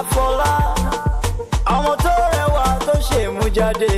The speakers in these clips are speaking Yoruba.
Afọlá ọmọ tó rẹwà tó ṣe mú jáde.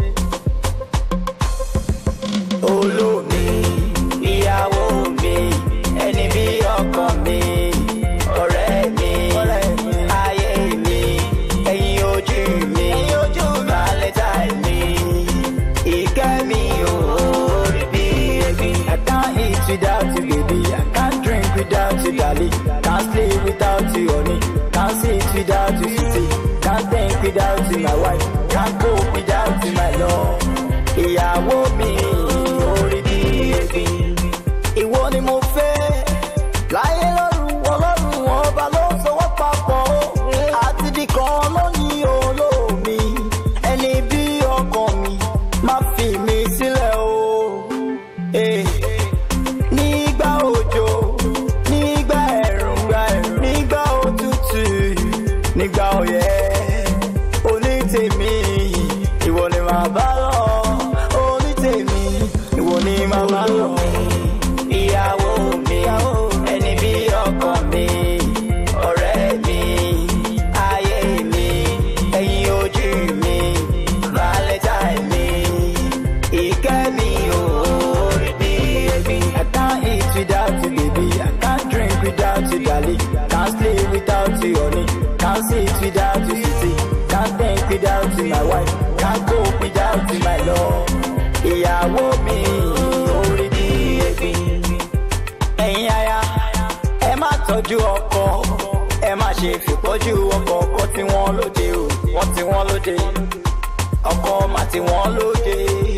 olómi ìyàwó mi ẹni bí ọkọ mi ọ̀rẹ́ mi ayé mi ẹ̀yin ojú mi valentine mi ìkẹ́ mi ò rí bí ebi. I can't eat without you baby I can't drink without you darling can't sleep without you honey can't sit without you sweetie can't think without you my wife can't cope without you my love ìyàwó mi orí bí ebi. ìwọ ni mo fẹ́ láyé lọ́rùn ọlọ́run ọba ló sọwọ́ papọ̀ ó àti bí kan lónìí olómi ẹni bí ọkàn mi má fi mi sílẹ̀ o. Eh. Nígbà òjò, nígbà ẹ̀rùn, nígbà òtútù, nígbà ọyẹ́, onítèmi, ìwọ ni màá bá lọ. Onítèmi, ìwọ ni màá bá lọ. Ìyàwó mi, ẹni bí ọkọ mi, ọ̀rẹ́ mi, ayé mi, ẹ̀yin ojú mi, valentine mi, ìkẹ́ mi ò rí bí ebi. I can't eat without you, baby. I can't drink without you, darling. Can't sleep without you, honey. Can't sit without you, sweetie. Can't think without you, my wife. Can't cope without you, my love. Ìyàwó mi ò rí bí ebi. Ẹ̀yin aya, ẹ má tọ́jú ọkọ. Ẹ má ṣe fìpọ́jú ọkọ ọkọ tí wọ́n lóde o. Wọ́n tí wọ́n lóde. Ọkọ má tí wọ́n lóde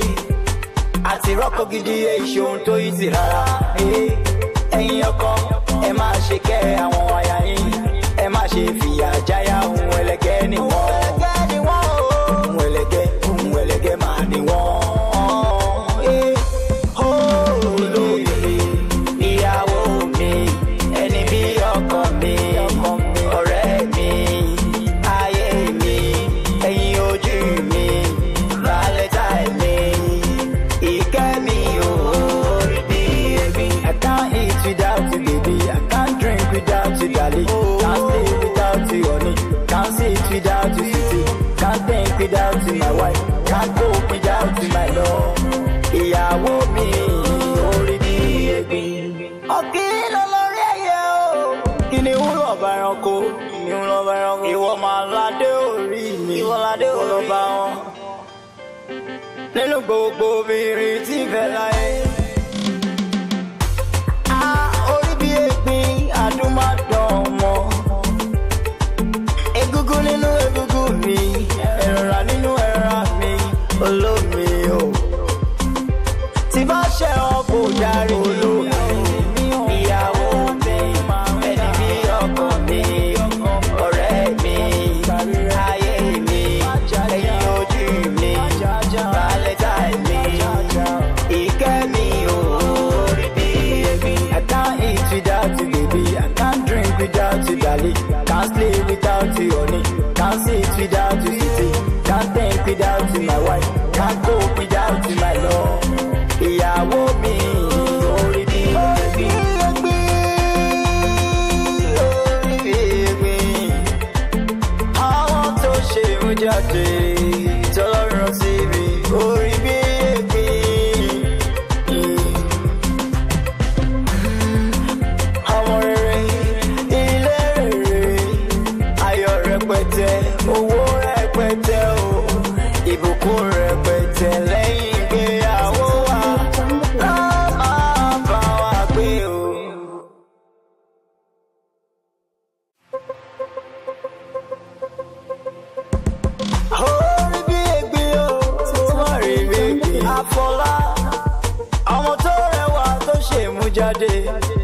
àti rọ́kọ̀ gidi èyí ohun tó yí sí rárá. Eh, ẹ̀yin ọkọ ẹ máa ṣe kẹ́ àwọn aya yín ẹ má ṣe fìyà jáyà ohun ẹlẹgẹ́ ni wọ́n. ohun ẹlẹgẹ́ ohun ẹlẹgẹ́ máa ní wọ́n. Eh, olóye ìyàwó mi ẹni bí ọkọ mi ọ̀rẹ́ mi ayé mi ẹ̀yin ojú mi valentine mi ìkẹ́ mi ò rí bí ebi. I can't eat without you baby I can't drink without you darling can't sleep without you honey can't sit without you sweetie can't think without you my wife can't cope without you my love. ìyàwó mi ò rí bí ebi. ọ̀gbìn lọ́lọ́rí ẹ̀yẹ o. kìnìún lọ́ba ẹranko kìnìún lọ́ba ẹranko. ìwọ máa ládé orí mi ìwọ ládé orí mi. bá wọn nínú gbogbo obìnrin tí ń fẹ́ láyé. a orí bí egbin adúmọ̀dán ọmọ. egungun nínú egungun mi ẹ̀rọ̀ra nínú ẹ̀rọ̀ra mi olómi o. tí bá ṣe wọn kò darí olómi. ìyàwó mi ẹni bí ọkọ mi ọ̀rẹ́ mi ayé mi ẹ̀yin ojú mi valentine mi ìkẹ́ mi ò rí bí ebi. I can't eat without you baby I can't drink without you darling can't sleep without you honey can't sit without you sweetie can't think without you my wife can't cope without you my love. ìyàwó mi ò rí bí ebi. Orí bí ebi àwọn tó ṣe mú jáde tọlọ́run sí mi orí bí ègbé. ọmọ rere ilé rere ayọ̀ rẹpẹtẹ owó rẹpẹtẹ o ìbùkún rẹpẹtẹ lẹ́yìn ìgbéyàwó wa lá máa bá wa gbé o. orí bí ègbé o ó má rí bí ègbé. Afọlá ọmọ tó rẹwà tó ṣe mú jáde.